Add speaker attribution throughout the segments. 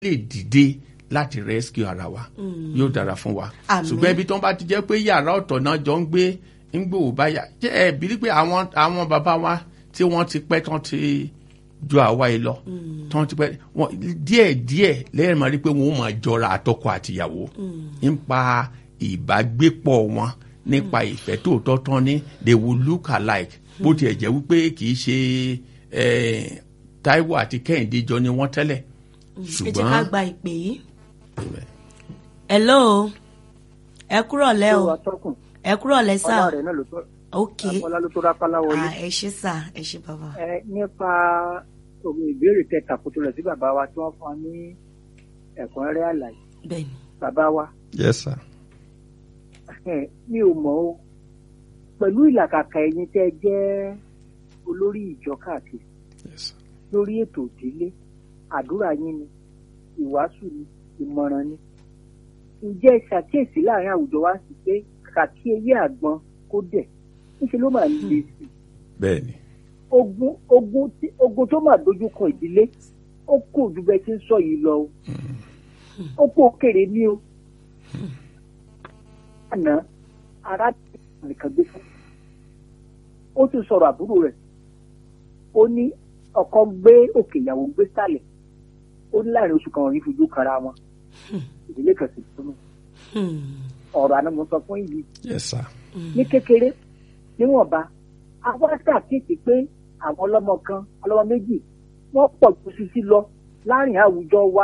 Speaker 1: lè dìde láti rescue ara wa yóò dára fún wa
Speaker 2: Àmín.
Speaker 1: ṣùgbọ́n ibi tó ń bá ti jẹ́ pé yàrá ọ̀tọ̀ náà jọ ń gbé ń gbòò báyà jẹ́ ẹ bí pé àwọn àwọn bàbá wa tí wọ́n ti pẹ́ tán ti ju àwa yìí lọ tán ti pẹ́ wọ́n díẹ̀ díẹ̀ lẹ́yìn máa rí pé wọ́n ó máa jọra àtọkọ àtìyàwó nípa ìbágbépọ̀ wọn nípa ìfẹ́ tòótọ́ tán ní they will look alike bó tiẹ̀ jẹ́ wípé kì í ṣe eh, Táíwò àti Kẹ́hìndé jọ ni wọ́n tẹ́lẹ̀
Speaker 2: ẹ jẹ́ ká gba ìpè yìí. hello ẹ kúrọ̀ lẹ́ o
Speaker 3: tó wa tọkùn
Speaker 2: ẹ kúrọ̀ lẹ́ sà
Speaker 3: ọlá rẹ náà ló tó
Speaker 2: ok
Speaker 3: ọlá ló tó rápálá wọlé
Speaker 2: Ah, ẹ ṣé sà ẹ ṣé bàbá.
Speaker 3: ẹ nípa òun ìbéèrè kẹta kó tó lọ sí bàbá wa tí wọ́n fún wa ní ẹ̀kúnrẹ́rẹ́ àlàyé
Speaker 2: bẹ́ẹ̀ni
Speaker 3: bàbá wa
Speaker 1: yes sir.
Speaker 3: ẹ, mi ò mọ̀ o pẹ̀lú ìlàkàkà ẹ̀yin tẹ́ ẹ jẹ́ olórí ìjọ káàkiri
Speaker 1: yes sir.
Speaker 3: lórí ètò ìdílé àdúrà yín ni ìwàásù ni ìmọ̀ràn ni ǹjẹ́ ẹ ṣàkíyèsí láàrin àwùjọ wa sí pé kàkí ewé àgbọn kó dẹ̀ níṣẹ́ ló máa ń le sí i
Speaker 1: bẹ́ẹ̀ni
Speaker 3: ogun ogun tí ogun tó máa dojú kọ ìdílé ó kò ju bẹ́ẹ̀ tí ń sọ yìí lọ o ó kò kéré ní o àná ara nìkan gbé fún ó tún sọ̀rọ̀ àbúrò rẹ̀ ó ní ọkọ gbé òkè ìyàwó gbé sàlẹ̀ ó ní láàrin oṣù kan wọn ní fojú kara wọn ìdílé kan sì túnú ọ̀rọ̀ àná mo sọ fún yìí
Speaker 1: yes sir.
Speaker 3: ní kékeré níwọ̀nba àwọn ṣàkíyèsí pé àwọn ọlọ́mọ kan ọlọ́mọ méjì wọ́n pọ̀ ju sisi lọ láàrin àwùjọ wa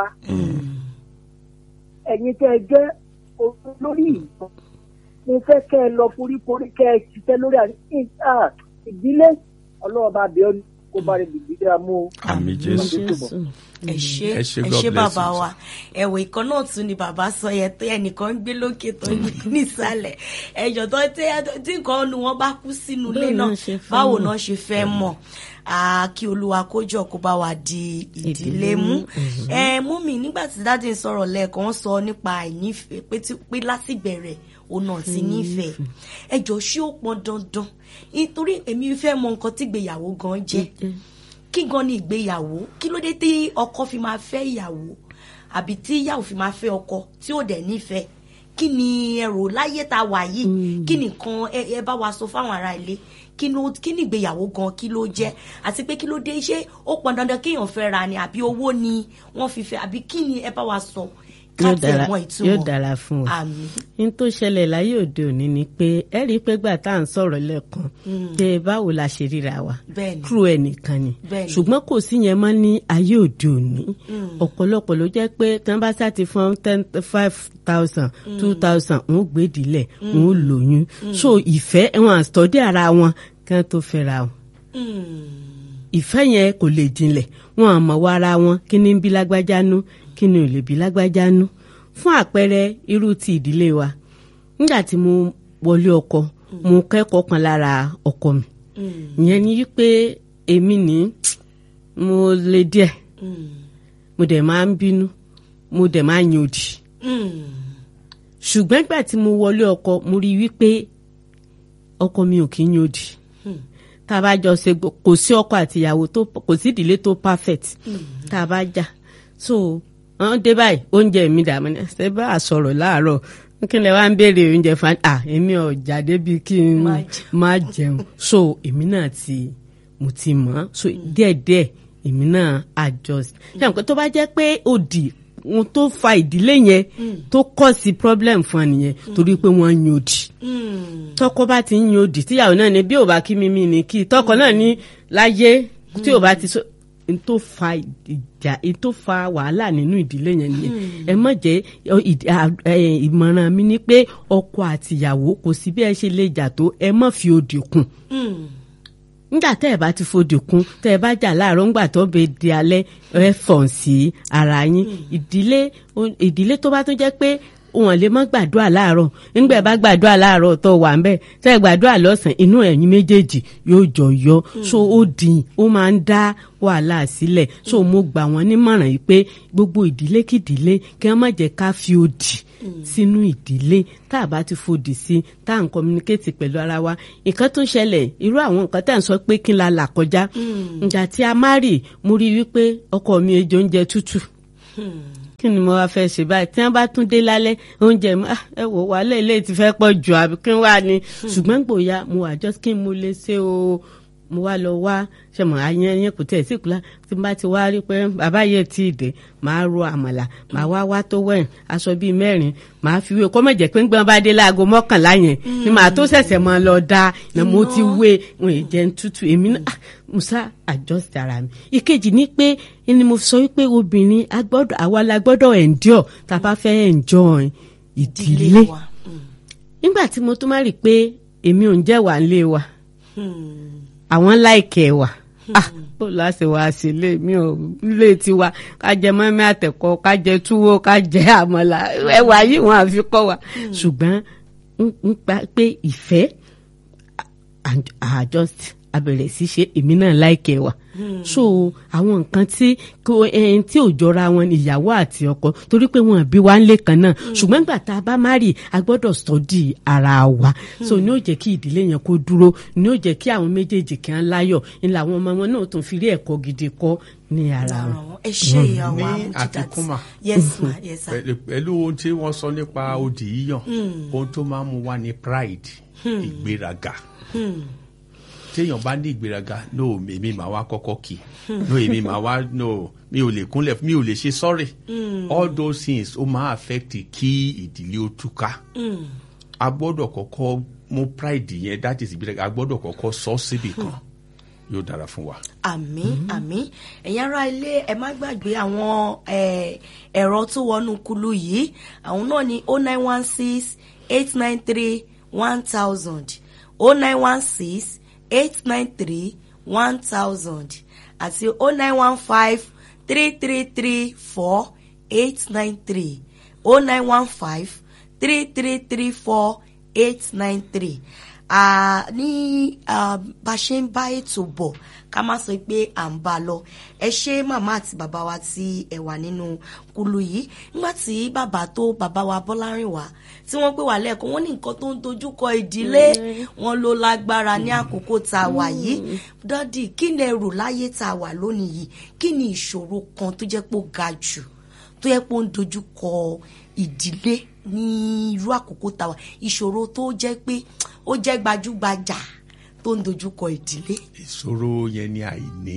Speaker 3: ẹ̀yin tẹ́ ẹ jẹ́ olórí ìlú mo fẹ́ kẹ́ ẹ lọ foríkorí kẹ́ ẹ ṣiṣẹ́ lórí àrí- ah, ìdílé ọlọ́wọ́ bá bẹ̀ ọ́ ní kó bá rẹ̀ dìbí dáa mú o.
Speaker 1: àmì jésù.
Speaker 2: ẹ ṣé
Speaker 1: Ẹ ṣé,
Speaker 2: ẹ
Speaker 1: God
Speaker 2: ṣé
Speaker 1: bless
Speaker 2: bàbá
Speaker 1: you,
Speaker 2: wa ẹwọ ìkan náà tún ni bàbá sọ yẹn tó ẹnìkan ń gbé lókè tó ń gbé nísàlẹ̀ ẹjọ tó tẹ tí nǹkan nu wọn bá kú sínú ilé
Speaker 4: Báwo
Speaker 2: náà
Speaker 4: náà ṣe fẹ́
Speaker 2: báwo
Speaker 4: mọ̀?
Speaker 2: náà ṣe fẹ́ mọ̀ Ah, kí olúwa kójọ kó bá wa di ìdílé mú ẹ mú mi nígbà tí dáàdì ń sọ̀rọ̀ lẹ́ẹ̀kan wọ́n sọ nípa àìnífẹ̀ẹ́ pé tí- pé láti bẹ̀rẹ̀ òun náà ti nífẹ̀ẹ́ ẹjọ ṣé ó pọn dandan nítorí èmi fẹ́ mọ̀ nǹkan tí ìgbéyàwó gan jẹ́ kí gan ni ìgbéyàwó kí ló dé tí ọkọ fi máa fẹ́ ìyàwó àbí tí ìyàwó fi máa fẹ́ ọkọ tí ò dẹ̀ nífẹ̀ẹ́ kí ni ẹrù láyé tá a wà yìí kí nìkan ẹ ẹ bá wa sọ fáwọn ará ilé kí ló kí ni ìgbéyàwó gan kí ló jẹ́ àti pé kí ló dé ṣé ó pọn dandan kéèyàn fẹ́ ra ni àbí owó ni wọ́n fi fẹ́ àbí kí ni ẹ bá wa sọ ká
Speaker 4: yóò
Speaker 2: tiẹ̀
Speaker 4: dára
Speaker 2: mọ̀ ìtumọ̀
Speaker 4: yóò dára fún wa
Speaker 2: àmín
Speaker 4: n tó ṣẹlẹ̀ láyé òde òní ni pé ẹ rí i pé gbà tá à ń sọ̀rọ̀ lẹ́ẹ̀kan pé báwo la ṣe ríra wa
Speaker 2: Bẹ́ẹ̀ni.
Speaker 4: kúrò ẹnìkan ni
Speaker 2: Bẹ́ẹ̀ni.
Speaker 4: ṣùgbọ́n kò sí yẹn mọ́ ní ayé òde òní ọ̀pọ̀lọpọ̀ ló jẹ́ pé tí wọ́n bá sá ti fún ten five thousand two thousand wọ́n gbé ìdílẹ̀ wọ́n lóyún so ìfẹ́ wọn àtọ́dé ara wọn kí wọ́n tó fẹ́ra wọn ìfẹ́ yẹn kò lè jinlẹ̀ wọn àmọ́ wá ara wọn kí ni ń bí lágbájá nú kí ni ò lè bí lágbájá nú fún àpẹẹrẹ irú ti ìdílé wa nígbà tí mo wọlé ọkọ mo kẹ́kọ̀ọ́ kan lára ọkọ mi ìyẹn ni wípé èmi ní mo le díẹ̀ mo dẹ̀ máa ń bínú mo dẹ̀ máa ń yan òdì ṣùgbọ́n ìgbà tí mo wọlé ọkọ mo rí i wípé ọkọ mi ò kí ń yan òdì tá a bá jọ ṣe gbò- kò sí ọkọ àti ìyàwó tó kò sí ìdílé tó perfect tá a bá jà so wọn dé báyìí oúnjẹ mi dààmú ní ṣe bá a sọ̀rọ̀ láàárọ̀ kí lè wá ń béèrè oúnjẹ fún à èmi ò jáde bíi kí n
Speaker 2: Má jẹun.
Speaker 4: má jẹun so èmi náà ti mo ti mọ̀ ọ́. so díẹ̀díẹ̀ èmi náà adjust ṣé àwọn tó bá jẹ́ pé òdì ohun tó fa ìdílé yẹn tó kọ́ sí problem fún ọ nìyẹn torí pé wọ́n ń yan òdì tọkọ bá ti ń yan òdì tíyàwó náà ni bí ò bá kí mímí ni kí tọkọ náà ní láyé tí ò bá ti so n tó fa ìjà n tó fa wàhálà nínú ìdílé yẹn nìyẹn ẹ má jẹ́ ọ, ìd- à, ẹ, ìmọ̀ràn mi ni pé ọkọ àtìyàwó kò sí bí ẹ ṣe lè jà tó ẹ má fi òdì kùn nígbà tẹ́ ẹ̀ bá ti fòdì kún tẹ́ ẹ bá jà láàárọ̀ ńgbà tó bẹ di alẹ́ ẹ fọ̀n sí ara yín ìdílé ìdílé tó bá tún jẹ́ pé wọn lè má gbàdúrà láàárọ̀ nígbà ẹ bá gbàdúrà láàárọ̀ tó wà ń bẹ̀ tẹ́ ẹ gbàdúrà lọ́sàn inú ẹ̀yin méjèèjì yóò jọ yọ so ó dín ó máa ń dá wàhálà sílẹ̀ so mo gbà wọ́n nímọ̀ràn yìí pé gbogbo ìdílé kìdílé kí wọ́n má jẹ́ ká fi òdì sínú ìdílé tá a bá ti fòdì sí tá à ń communicate pẹ̀lú ara wa nǹkan tó ń ṣẹlẹ̀ irú àwọn nǹkan tá à ń sọ pé kí n la là kọjá ìgbà tí a má rì mo rí i wípé ọkọ mi ejò oúnjẹ tútù kí ni mo wá fẹ́ ṣe báyìí tí wọ́n bá tún dé lálẹ́ oúnjẹ mi ah, ẹ wò wá lẹ́ẹ̀lẹ́ ti fẹ́ pọ̀ jù àbí kí n wá ní ṣùgbọ́n gbòòyà mo wà just kí n mo lè ṣe o mo wá lọ wá ṣe mọ àyẹn yẹn kò tẹ̀ sí ìkúlá tí n bá ti wá rí pé bàbá yẹn ti dé màá ro àmàlà màá wá wá tó wẹ̀ aṣọ bíi mẹ́rin màá fi wé kó má jẹ́ pé ńgbọ́n bá dé láago mọ́kànlá yẹn ni màá tó ṣẹ̀ṣẹ̀ mọ́ lọ da ni mo ti wé wọn ì jẹun tútù èmi náà ah, musa adjust ara mi ìkejì ni pé ni mo sọ wípé obìnrin agbọ́dọ̀ àwa la gbọ́dọ̀ endure tá a bá fẹ́ enjoy ìdílé
Speaker 2: wa. Mm.
Speaker 4: nígbà tí mo tún má rí i pé èmi ò ń jẹ́ wà nílé wa
Speaker 2: Hmm.
Speaker 4: àwọn láìkẹ́ wà ah bó láṣẹ wá sí ilé mi ò ilé tiwa ká jẹ mọ́mí àtẹ̀kọ́ ká jẹ túwó ká jẹ àmàlà ẹwà yìí wọn àfi kọ́ wa ṣùgbọ́n ń- ń pa pé ìfẹ́ and I just abẹ̀rẹ̀ sí ṣe èmi náà láìkẹ́ wà so àwọn nǹkan tí kò ẹn tí ò jọra wọn ni ìyàwó àti ọkọ torí pé wọn bí wa ń lé kan náà ṣùgbọ́n nígbà tá a bá má rí a gbọ́dọ̀ sọ́dí ara wa so ní ó jẹ́ kí ìdílé yẹn kó dúró ní ó jẹ́ kí àwọn méjèèjì kí wọ́n láyọ̀ ní làwọn ọmọ wọn náà tún fi rí ẹ̀kọ́ gidi kọ́ ní ara wọn.
Speaker 2: àwọn ẹ ṣe ìyàwó
Speaker 1: Ní
Speaker 2: Amujidat.
Speaker 1: àfikún mà.
Speaker 2: yes ma yes sir.
Speaker 1: Pẹ̀lú- pẹ̀lú ohun tí wọ́n sọ nípa odi yíyàn ohun tó máa ń mú wá ní pride ìgbéraga téèyàn bá ní ìgbéraga no èmi máa wá kọ́kọ́ kì no èmi máa wá no mi ò lè kúnlẹ̀ mi ò lè ṣe sorry all those things ó máa affect kí ìdílé ó túká a gbọ́dọ̀ kọ́kọ́ mú pride yẹn that is ìgbéraga a gbọ́dọ̀ kọ́kọ́ sọ síbì kan yóò dára fún wa.
Speaker 2: àmín àmín ẹ̀yin ará ilé ẹ má gbàgbé àwọn eh, ẹ̀rọ tó wọnú kulu yìí àwọn náà ni o nine one six eight nine three one thousand o nine one six eight nine three one thousand àti o nine one five three three three four eight nine three o nine one five three three three four eight nine three Ah, ní ah, bá ṣe ń bá ètò bọ̀ ká má sọ pé à ń bá a lọ ẹ ṣé màmá àti bàbá wa tí ẹ wà nínú kulu yìí nígbà tí bàbá tó bàbá wa Bọ́lárìnwá tí wọ́n pè wá lẹ́ẹ̀kan wọ́n ní nǹkan tó ń dojúkọ ìdílé wọn ló lágbára ní àkókò tá a wà yìí dádì kí ni ẹ rò láyé tá a wà lónìí yìí kí ni ìṣòro kan tó jẹ́ pé ó ga jù tó yẹ pé ó ń dojúkọ ìdílé ní irú àkókò tàwa ìṣòro tó jẹ́ pé ó jẹ́ gbajúgbajà tó ń dojúkọ ìdílé.
Speaker 1: ìṣòro yẹn ni àìní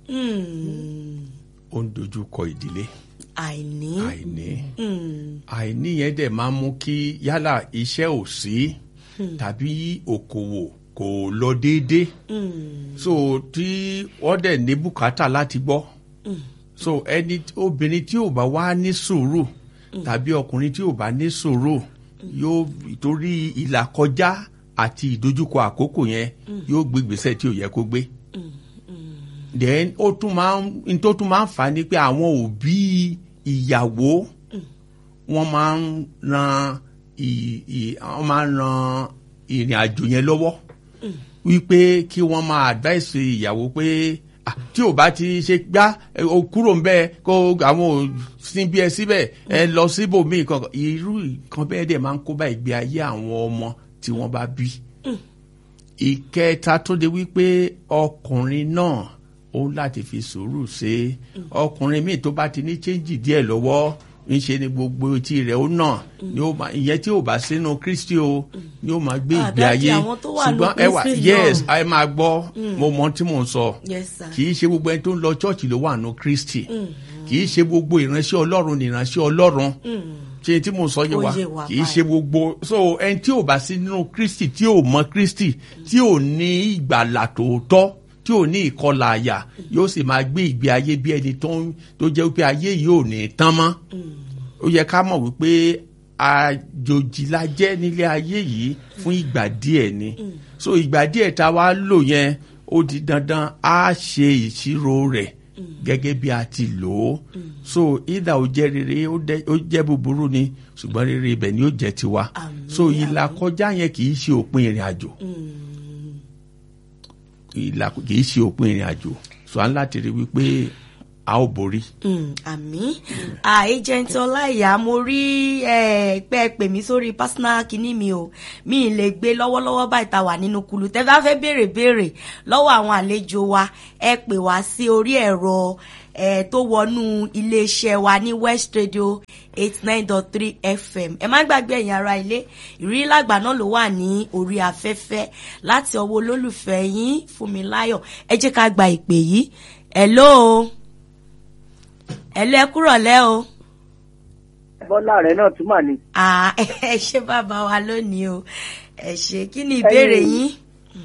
Speaker 2: Hmm,
Speaker 1: ó ń dojú kọ ìdílé
Speaker 2: àìní.
Speaker 1: àìní
Speaker 2: Hmm,
Speaker 1: àìní yẹn dẹ̀ máa ń mú kí yálà iṣẹ́ ò sí tàbí òkòwò kò lọ déédéé
Speaker 2: hmm,
Speaker 1: so tí wọ́n dẹ̀ ní bùkátà láti gbọ́ so ẹni obìnrin tí ò bá wá ní sùúrù tàbí ọkùnrin tí ò bá ní sùúrù yóò torí ìlà kọjá àti ìdojúkọ àkókò yẹn yóò gbé ìgbésẹ̀ tí ò yẹ kó gbé then ó tún máa ń n tó tún máa ń fà á ni pé àwọn òbí ìyàwó wọ́n máa ń ran ì- ì- wọ́n máa ń ran ìrìn àjò yẹn lọ́wọ́ wípé kí wọ́n máa advice ìyàwó pé ah, tí ò bá ti ṣe gbá ẹ, o kúrò ń bẹ́ẹ̀ kó àwọn ò sin bí ẹ síbẹ̀ ẹ lọ síbòmíì kankan irú nǹkan bẹ́ẹ̀ dẹ̀ máa ń kó bá ìgbé ayé àwọn ọmọ tí wọ́n bá bí ìkẹta tó de wípé ọkùnrin náà ó láti fi sùúrù ṣe ọkùnrin míì tó bá ti ní chẹ́ńjì díẹ̀ lọ́wọ́ ńṣe ni gbogbo etí rẹ̀ ó nà ni ó máa ìyẹn tí ò bá sínú kristi o ni ó máa gbé ìgbé
Speaker 2: Àdájì
Speaker 1: ayé
Speaker 2: àwọn tó wà
Speaker 1: ṣùgbọ́n
Speaker 2: ní
Speaker 1: ẹ wà
Speaker 2: Kristi
Speaker 1: yes
Speaker 2: náà.
Speaker 1: ẹ máa gbọ́ mo mọ tí mò ń sọ
Speaker 2: yes sir.
Speaker 1: kì í ṣe gbogbo ẹni tó ń lọ chọ́ọ̀chì ló wà nù kristi kì í ṣe gbogbo ìránṣẹ́ ọlọ́run ní ìránṣẹ́ ọlọ́run ṣe tí mo sọ yé
Speaker 2: Ó
Speaker 1: wa
Speaker 2: yé wa
Speaker 1: kì í ṣe gbogbo so ẹni tí ò bá sí nínú kristi tí ò mọ kristi tí ò ní ìgbàlà tòótọ́ tí ò ní ìkọlà àyà yóò sì máa gbé ìgbé ayé bí ẹni tó ń tó jẹ́ wípé ayé yìí ò ní tán mọ́ ó yẹ ká mọ̀ wípé àjòjì la jẹ́ nílé ayé yìí fún ìgbà díẹ̀ ni so ìgbà díẹ̀ tá a wá lò yẹn ó di dandan á ṣe ìṣirò rẹ̀ gẹ́gẹ́ bí a ti lò ó so ìdá ò jẹ́ rere ó dẹ́- ó jẹ́ búburú ni ṣùgbọ́n rere ibẹ̀ ni ó jẹ́ tiwa
Speaker 2: Àmín,
Speaker 1: so ìlà kọjá yẹn kì í ṣe òpin ìrìn àjò ìlà kì í ṣe òpin ìrìn àjò so à ń láti rí wípé a ó borí.
Speaker 2: Mm, àmì agent ọláìyá mo rí eh, pé ẹ pè mí sórí personal kinní mi o mi ì lè gbé lọ́wọ́lọ́wọ́ báyìí tá a wà nínú kulu tẹ́ bá fẹ́ béèrè béèrè lọ́wọ́ àwọn àlejò wa ẹ pè wá sí orí ẹ̀rọ ẹ tó wọnú iléeṣẹ́ wa ní West Radio eight nine dot three FM ẹ má gbàgbé ẹ̀yin ará ilé ìrírí lágbà náà ló wà ní orí afẹ́fẹ́ láti ọwọ́ olólùfẹ́ yín Fúnmiláyọ̀ ẹ jẹ́ ká gba ìpè yìí hello hello ẹ kúrọ̀lẹ́ o
Speaker 3: bọ́lá rẹ̀ náà tún mà ní.
Speaker 2: ah ẹ ṣé bàbá wa lónìí o ẹ ṣé kí ni ìbéèrè
Speaker 3: Ẹ̀yin-
Speaker 2: yín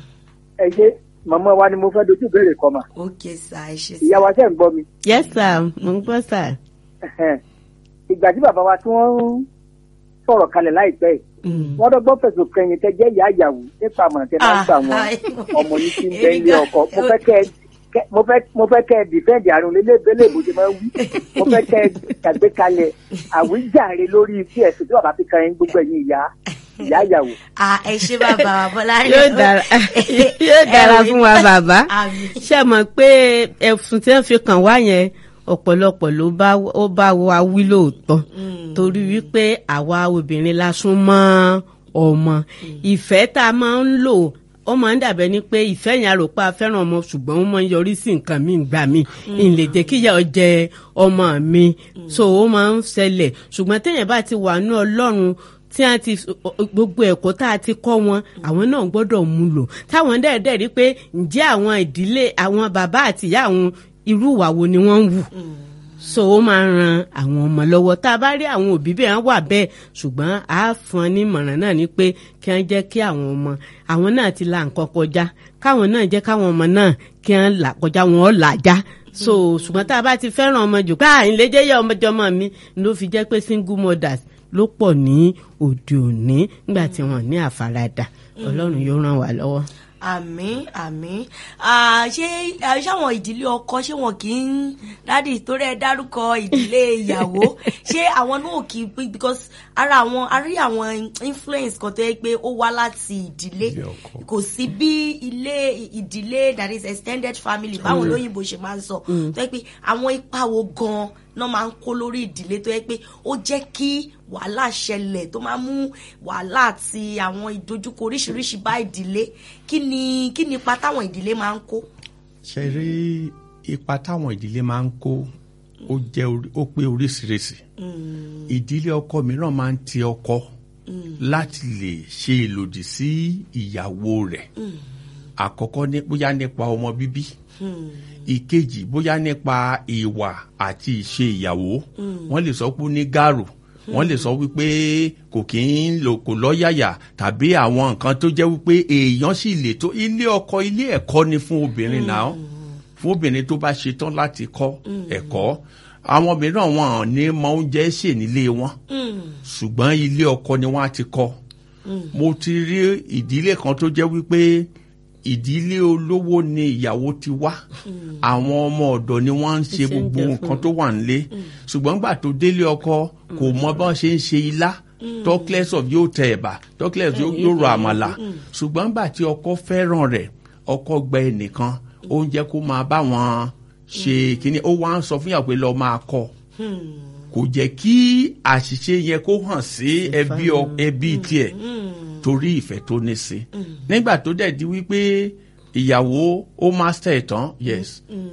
Speaker 3: ẹ ṣe màmá wa ni mo fẹ́ dojú ìbéèrè kan mà.
Speaker 2: ok sir ẹ ṣé
Speaker 3: ìyá
Speaker 2: sir
Speaker 3: wa ṣe ń gbọ́ mi.
Speaker 4: yes sir mo ń gbọ́ sir.
Speaker 3: Ẹ̀hẹ̀n. ìgbà tí bàbá wa tí wọ́n ń sọ̀rọ̀ kalẹ̀ láìpẹ́ yìí
Speaker 4: Mm.
Speaker 3: wọ́n dọ́gbọ́n fẹ̀sùn kẹyìn tẹ jẹ́ ìyá ìyàwó nípa àmọ̀ràn tẹ máa ń gbà wọn
Speaker 2: Ah,
Speaker 3: ọmọ yìí ti ń bẹ ilé
Speaker 2: Eriga-
Speaker 3: ọkọ mo fẹ́ kẹ́ ẹ- kẹ́- mo fẹ́ mo fẹ́ kẹ́ ẹ dìfẹ́ǹdì àrùn lélẹ́bẹ̀lẹ́ ìbò ti máa ń wí mo fẹ́ kẹ́ ẹ ṣàgbékalẹ̀ àwíjàre lórí tí ẹ̀sùn tí bàbá fi kan yín gbogbo ẹ̀yin ìyá ìyá ìyàwó.
Speaker 2: ah ẹ ṣé bàbá wa bọ́lá
Speaker 4: yóò dára yóò dára
Speaker 2: Ẹ wí
Speaker 4: fún wa
Speaker 2: pé-
Speaker 4: bàbá
Speaker 2: Àmín.
Speaker 4: ṣe mọ̀ pé ẹ̀sùn tí wọ́n fi kàn wá yẹn ọ̀pọ̀lọpọ̀ ló bá ó bá wa wí lóòótọ́ torí wípé àwa obìnrin la sún mọ́ ọmọ ìfẹ́ tá a máa ń lò ó máa ń dàbẹ́ ni pé ìfẹ́ yẹn àròpá fẹ́ràn ọmọ ṣùgbọ́n ó máa ń yọrí sí nǹkan míì gbà mí n lè jẹ́ kíyà ọ jẹ ọmọ mi so ó máa ń ṣẹlẹ̀ ṣùgbọ́n téèyàn bá ti wà ní ọlọ́run tí a ti gbogbo ẹ̀kọ́ tá a ti kọ́ wọn àwọn náà gbọ́dọ̀ mú lò táwọn dẹ́ẹ̀dẹ́ rí pé ǹjẹ́ àwọn ìdílé àwọn bàbá àti ìyá àwọn irú ìwà wo ni wọ́n ń wù so ó máa ń ran àwọn ọmọ lọ́wọ́ tá a bá rí àwọn òbí bẹ́ẹ̀ wà bẹ́ẹ̀ ṣùgbọ́n a fún ọ ní ìmọ̀ràn náà ni pé kí wọ́n jẹ́ kí àwọn ọmọ àwọn náà ti la nǹkan kọjá káwọn náà jẹ́ káwọn ọmọ náà kí wọ́n là kọjá wọn ọ̀ làjá so ṣùgbọ́n tá a bá ti fẹ́ràn ọmọ jù káà ìlẹ́jẹ́ yẹ ọmọjọmọ mi ló fi jẹ́ pé single mothers ló pọ̀ ní òde òní nígbà tí wọ́n ní àfaradà ọlọ́run yóò ràn wá lọ́wọ́.
Speaker 2: àmín àmín Ah, ṣé ah, ṣé àwọn ìdílé ọkọ ṣé wọn kì í dádì torí ẹ dárúkọ ìdílé ìyàwó ṣé àwọn náà kì í pé because ara àwọn a rí àwọn influence kan tó yẹ pé ó wá láti ìdílé
Speaker 1: Ìdílé ọkọ.
Speaker 2: kò sí bí ilé ìdílé that is extended family báwọn olóyìnbó ṣe máa ń sọ tó yẹ pé àwọn ipa wo gan náà máa ń kó lórí ìdílé tó yẹ pé ó jẹ́ kí wàhálà ṣẹlẹ̀ tó máa mú wàhálà àti àwọn ìdojúkọ oríṣiríṣi bá ìdílé kí ni kí ni ipa táwọn ìdílé máa ń kó.
Speaker 1: ṣe rí ipa táwọn ìdílé máa ń kó ó jẹ́ orí- ó pé oríṣiríṣi ìdílé ọkọ mìíràn máa ń ti ọkọ láti lè ṣe ìlòdì sí ìyàwó rẹ̀ àkọ́kọ́ ní bóyá nípa ọmọ bíbí ìkejì bóyá nípa ìwà àti ìṣe ìyàwó wọ́n lè sọ pé ó ní gàrò wọ́n lè sọ wípé kò kí ń lò kò lọ́yàyà tàbí àwọn nǹkan tó jẹ́ wípé èèyàn sì lè tó ilé ọkọ ilé ẹ̀kọ́ ni fún obìnrin náà fún obìnrin tó bá ṣetán láti kọ́ ẹ̀kọ́ àwọn mìíràn wọn ò ní mọ oúnjẹ sè nílé wọn ṣùgbọ́n ilé ọkọ ni wọ́n á ti kọ́ mo ti rí ìdílé kan tó jẹ́ wípé ìdílé olówó ni ìyàwó ti wá àwọn ọmọ ọ̀dọ̀ ni wọ́n ń ṣe
Speaker 4: Ṣe ń
Speaker 1: gbogbo
Speaker 4: jẹ fún
Speaker 1: nǹkan tó wà nílé ṣùgbọ́n gbà tó délé ọkọ kò mọ bọ́n ṣe ń ṣe ilá talkless of yóò tẹ ẹ̀bà talkless yóò yóò ro àmàlà ṣùgbọ́n gbà tí ọkọ fẹ́ràn rẹ̀ ọkọ gba ẹnìkan ó ń jẹ́ kó máa bá wọn ṣe kíní ó wá ń sọ fún yàrá pé lọ́ọ́ máa kọ́ kò jẹ́ kí àṣìṣe yẹn kó hàn sí ẹbí ọ- ẹbí tiẹ̀ torí ìfẹ́ tó ní sí nígbà tó dẹ̀ di wípé ìyàwó ó master ẹ̀ tán yes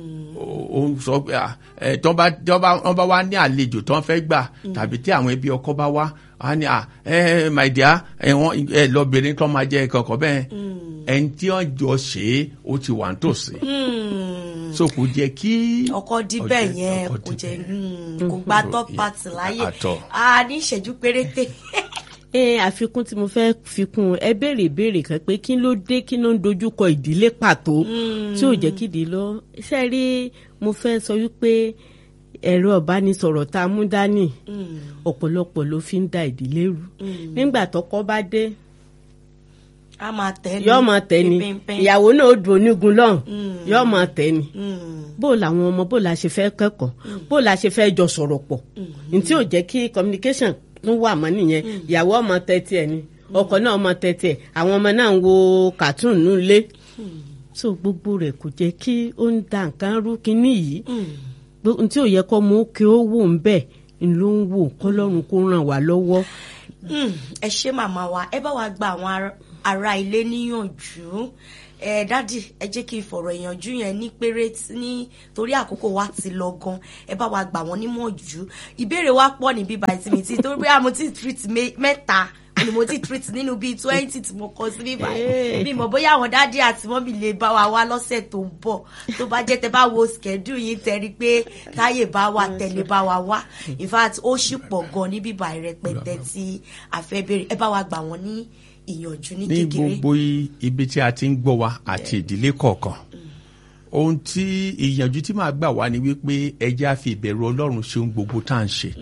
Speaker 1: ó- ó ń sọ pé ah, ẹ tán bá tán bá wọ́n bá wá ní àlejò tán fẹ́ gbà tàbí tí àwọn ẹbí ọkọ bá wá á ní à ẹ my dear ẹ wọn ẹ lọbìnrin tán máa jẹ kankan bẹ́ẹ̀ ẹni tí wọ́n jọ ṣe é ó ti wà nítòsí so kò jẹ́ kí
Speaker 2: ọkọ díbẹ̀
Speaker 1: ọjọ́-
Speaker 2: yẹn
Speaker 1: ọkọ
Speaker 2: kò jẹ́
Speaker 1: díbẹ̀.
Speaker 2: mm, kò gba top part láyè
Speaker 1: Àtọ̀.
Speaker 2: a ní ìṣẹ́jú péréte.
Speaker 4: ẹ àfikún tí mo fẹ́ fi kún ẹ béèrè ìbéèrè kan pé kí ló dé kí ló ń dojúkọ ìdílé pàtó tí ò jẹ́ kí ìdílé lọ ṣe rí mo fẹ́ sọ wípé ẹ̀rọ ìbánisọ̀rọ̀ tá a mú dání ọ̀pọ̀lọpọ̀ ló fi ń da ìdílé rú nígbà tọkọ bá dé
Speaker 2: a máa tẹ́ ni
Speaker 4: yóò máa tẹ̀ ni
Speaker 2: pínpín.
Speaker 4: ìyàwó náà ó dùn onígun lọ́hùn yóò máa tẹ̀ ni
Speaker 2: Mm.
Speaker 4: bó làwọn ọmọ bó la ṣe fẹ́ kẹ́kọ̀ọ́ bó la ṣe fẹ́ jọ sọ̀rọ̀ pọ̀ ní tí ò jẹ́ kí communication tún wà mọ́ nìyẹn ìyàwó ọmọ tẹ́tí ẹ̀ ni ọkọ náà ọmọ tẹ́tí ẹ̀ àwọn ọmọ náà ń wo cartoon nílé so gbogbo rẹ̀ kò jẹ́ kí ó ń da nǹkan rú kínní yìí Gbó- n tí ò yẹ kọ́ mọ́ kí ó wò ń bẹ̀ ń ló ń wò kọ́lọ́run kó ràn wá lọ́wọ́.
Speaker 2: Mm, ẹ ṣé màmá wa ẹ bá wa gba àwọn ará- ara ilé níyànjú ẹ dádì ẹ jẹ́ kí n fọ̀rọ̀ ìyànjú yẹn ní péré ní torí àkókò wa ti lọ gan ẹ bá wa gbà wọ́n nímọ̀jú ìbéèrè wa pọ̀ ní bíbá ìtìmí tí torí pé àmọ́ tí treat mẹ́ta ni mo ti treat nínú bíi twenty tí mo kọ sí bíbá mi mọ̀ bóyá àwọn dádì àti mọ́mì lè bá wa wá lọ́sẹ̀ tó ń bọ̀ tó bá jẹ́ tẹ bá wo schedule yín tẹ́rí pé táyè bá wà tẹ̀lé bá wa wá in fact ó sì pọ̀ gan ní bíbá ìrẹpẹtẹ tí a fẹ́ béèrè ẹ bá wa gbà wọ́n ní ìyànjú ní
Speaker 1: ní
Speaker 2: kékeré.
Speaker 1: gbogbo i- ibi tí a ti ń gbọ́ wa àti ìdílé kọ̀ọ̀kan ohun tí ìyànjú tí màá gbà wá ni wípé ẹjẹ́ á fi ìbẹ̀rù ọlọ́run ṣe ohun gbogbo tá à ń ṣe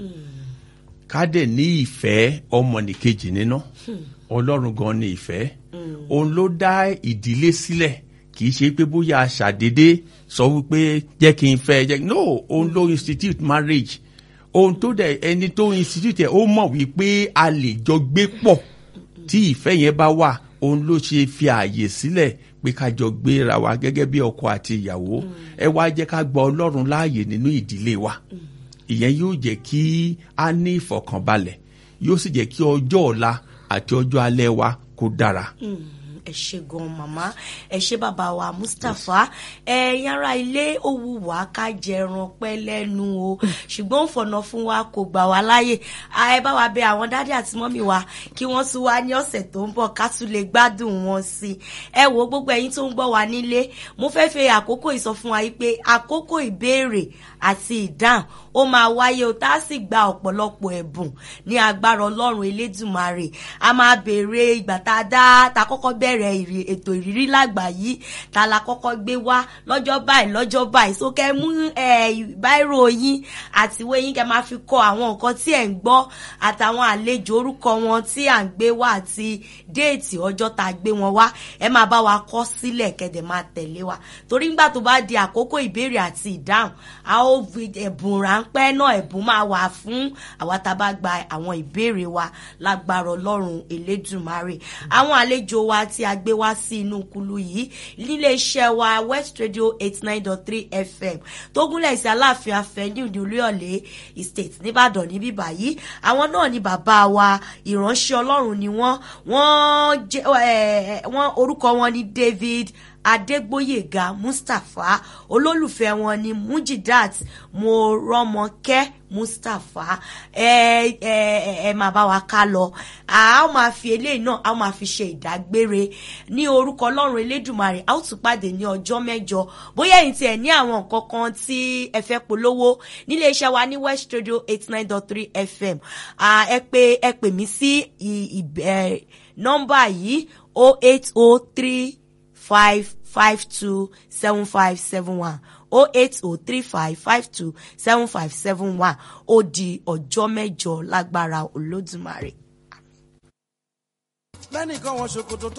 Speaker 1: ká dẹ̀ ní ìfẹ́ ọmọnìkejì nínú ọlọ́run gan ni ìfẹ́ òun ló dá ìdílé sílẹ̀ kì í ṣe pé bóyá a ṣàdédé sọ wípé jẹ́ kí n fẹ́ jẹ́ no òun ló institute marriage ohun tó dẹ̀ ẹni tó institute ẹ̀ ó mọ̀ wípé a lè jọ gbé pọ̀ tí ìfẹ́ yẹn bá wà òun ló ṣe fi ààyè sílẹ̀ pé ká jọ gbéra wa gẹ́gẹ́ bí ọkọ àti ìyàwó ẹ wá jẹ́ ká gba ọlọ́run láàyè nínú ìdílé wa ìyẹn yóò jẹ́ kí a ní ìfọ̀kànbalẹ̀ yóò sì jẹ́ kí ọjọ́ ọ̀la àti ọjọ́ alẹ́ wa kó dára.
Speaker 2: Mm, ẹ ṣe gan màmá ẹ ṣe bàbá wa mustapha ẹ yàrá ilé ó wù wá ká jẹran pẹ́ lẹ́nu o ṣùgbọ́n ó fọ̀nà fún wa kò gbà wá láàyè ẹ bá wa bẹ àwọn dádì àti mọ́mì wa kí wọ́n tún wá ní ọ̀sẹ̀ tó ń bọ̀ ká tún lè gbádùn wọn sí i ẹ wo gbogbo ẹ̀yin tó ń gbọ́ wa nílé mo fẹ́ fẹ́ àkókò ìsọ fún wa yìí pé àkókò ìbéèrè àti ìdáhùn ó máa wáyé o tá a sì gba ọ̀pọ̀lọpọ̀ ẹ̀bùn ní agbára ọlọ́run elédùnmarè a máa béèrè ìgbà tá a dá ta kọ́kọ́ bẹ̀rẹ̀ ìrì- ètò ìrírí lágbà yìí ta la kọ́kọ́ gbé wá lọ́jọ́ báyìí lọ́jọ́ báyìí so kẹ́ mú báírò yín àti ìwé yín kẹ́ máa fi kọ àwọn nǹkan tí ẹ̀ ń gbọ́ àtàwọn àlejò orúkọ wọn tí à ń gbé wá àti déètì ọjọ́ tá a gbé wọn wá ẹ máa bá wa kọ sílẹ̀ kẹ́dẹ̀ máa tẹ̀lé wa torí nígbà tó bá di àkókò ìbéèrè àti ìdáhùn a ó fi ẹ̀bùn ráńpẹ́ náà ẹ̀bùn máa wà fún àwa tá a bá gba àwọn ìbéèrè wa lágbára ọlọ́run elédùnmarè àwọn àlejò wa tí a gbé wá sí inú kulu yìí nílé iṣẹ́ wa west radio eight nine dot three fm tó gúnlẹ̀ sí aláàfin afẹ́niu ní olúyọ̀lé estate nìbàdàn níbí báyìí àwọn náà ni bàbá wa ìránṣẹ́ ọlọ́run ni wọ́n wọ́n jẹ́ ẹ̀ wọ́n orúkọ wọn ni david adégbóyèga mustapha olólùfẹ́ wọn ni mujidat morọ́mọkẹ́ mustapha ẹ ẹ ẹ máa bá wa ká lọ a ó máa fi eléyìí náà a ó máa fi ṣe ìdágbére ní orúkọ ọlọ́run elédùnmarè a ó tún pàdé ní ọjọ́ mẹ́jọ bóyá ẹ̀yin tiẹ̀ ní àwọn nǹkan kan tí ẹ fẹ́ polówó nílé iṣẹ́ wa ní west radio eight nine dot three fm Ah, ẹ pè ẹ pè mí sí ì- ì- ẹ, nọ́mbà yìí o eight o three five five two seven five seven one o eight o three five five two seven five seven one ó di ọjọ́ mẹ́jọ lágbára olódùmarè.
Speaker 5: lẹ́nìkan wọn ṣòkòtò